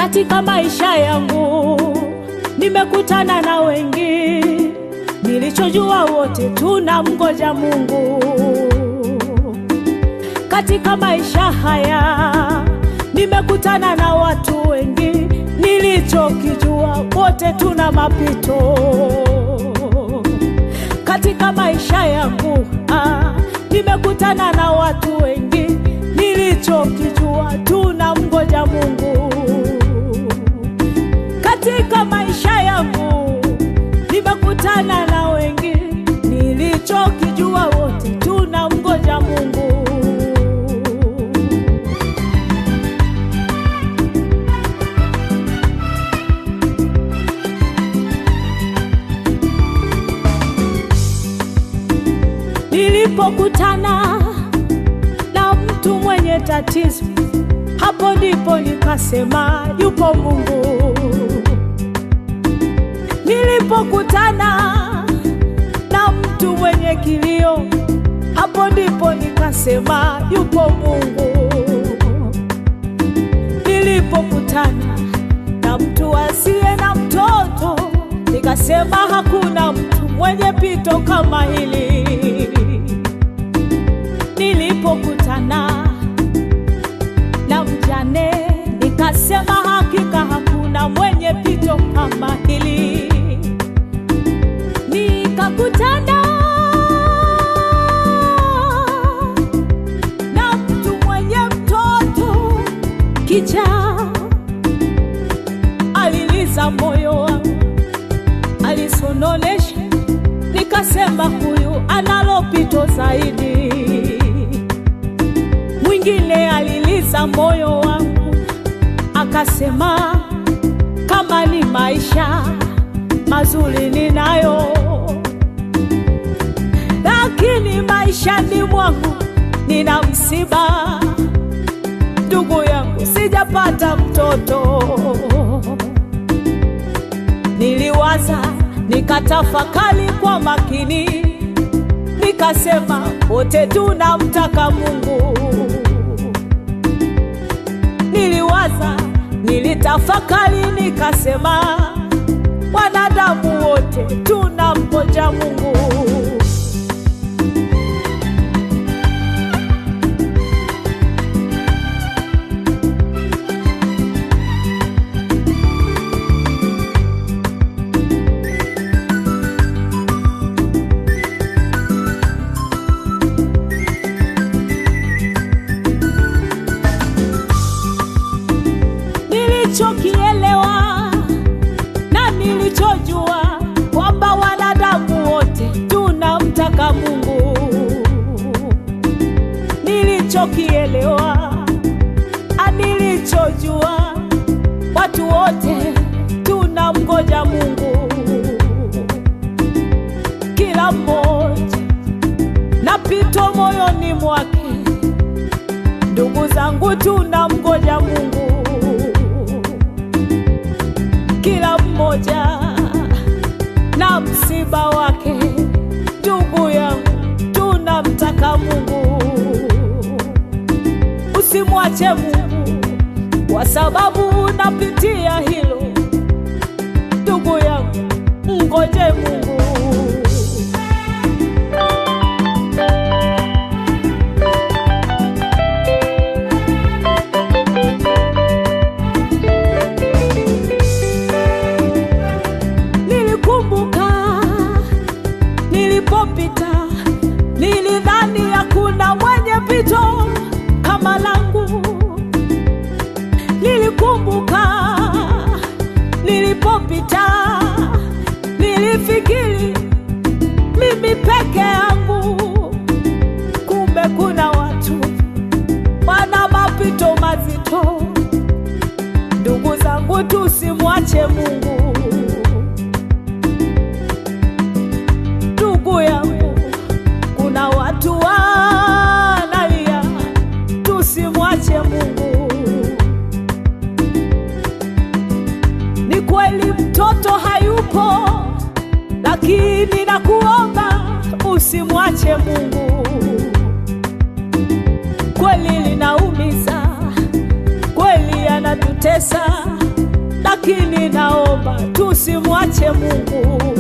Katika maisha yangu nimekutana na wengi, nilichojua wote tunamngoja Mungu. Katika maisha haya nimekutana na watu wengi, nilichokijua wote tuna mapito. Katika maisha yangu ah, nimekutana na watu wengi, nilichokijua tunamngoja Mungu. Katika maisha yangu nimekutana na wengi, nilichokijua wote tunamngoja Mungu. Nilipokutana na mtu mwenye tatizo, hapo ndipo nikasema yupo Mungu. Nilipokutana na mtu mwenye kilio, hapo ndipo nikasema yupo Mungu. Nilipokutana na mtu asiye na mtoto, nikasema hakuna mtu mwenye pito kama hili. Nilipokutana na mjane, nikasema hakika hakuna mwenye pito kama hili. Nikakutana na mtu mwenye mtoto kichaa, aliliza moyo wangu, alisononesha, nikasema huyu analo pito zaidi. Mwingine aliliza moyo wangu, akasema kama ni maisha mazuri ninayo, lakini maishani mwangu nina msiba. Ndugu yangu, sijapata mtoto. Niliwaza, nikatafakari kwa makini, nikasema wote tunamtaka Mungu. Niliwaza, nilitafakari, nikasema wanadamu wote tunamngoja Mungu. Nilichokielewa na nilichojua kwamba wanadamu wote tunamtaka Mungu. Nilichokielewa na nilichojua watu wote tunamngoja Mungu. Kila mmoja na pito moyoni mwake, ndugu zangu, tunamngoja Mungu kila mmoja na msiba wake. Ndugu yangu, tunamtaka Mungu. Usimwache Mungu kwa sababu unapitia hilo. Ndugu yangu, mngoje Mungu. Nilikumbuka nilipopita, nilidhani hakuna mwenye pito kama langu. Nilikumbuka nilipopita, nilifikiri mimi peke yangu, kumbe kuna watu wana mapito mazito. Ndugu zangu, tusimwache Mungu. Ndugu yangu, kuna watu wanalia, tusimwache Mungu. Ni kweli mtoto hayupo, lakini nakuomba usimwache Mungu. Kweli linaumiza, kweli anatutesa, lakini naomba tusimwache Mungu.